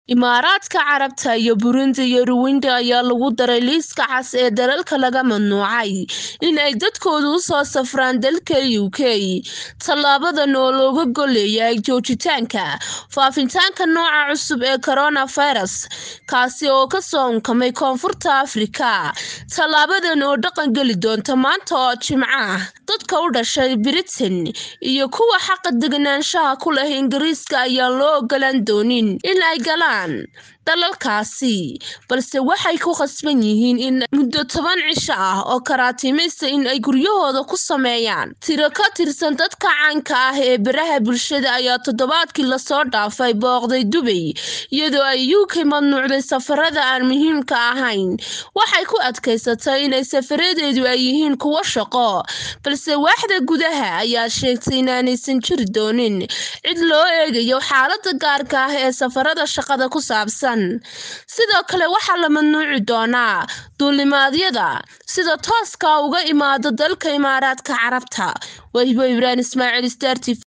Imaaraadka Carabta iyo Burundi iyo Rwanda ayaa lagu daray liiska cas ee dalalka laga mamnuucay in ay dadkoodu u soo safraan dalka UK. Tallaabadan oo looga gol leeyahay joojinta faafitaanka nooca cusub ee coronavirus, kaasi oo ka soo unkamay Koonfurta Afrika. Tallaabadan oo dhaqan geli doonta maanta oo Jimco ah, dadka u dhashay Britain iyo kuwa xaqa deganaanshaha ku leh Ingiriiska ayaan loo ogolaan doonin in ay galaan dalalkaasi, balse waxay ku khasban yihiin in muddo toban cisho ah oo karantiimaysa in ay guryahooda ku sameeyaan. Tiro ka tirsan dadka caanka ah ee baraha bulshada ayaa toddobaadkii la soo dhaafay booqday Dubai, iyadoo ay UK mamnuucday safarada aan muhiimka ahayn. Waxay ku adkaysatay in safaradeedu ay yihiin kuwo shaqo, balse waaxda gudaha ayaa sheegtay inaanaysan jiri doonin cid loo eegayo xaaladda gaarka ah ee safarada shaqada ku saabsan. Sidoo kale waxaa la mamnuuci doonaa duulimaadyada sida tooska ah uga yimaada dalka Imaaraadka Carabta. Waa Hibo Ibrahim Ismaaciil, Star TV.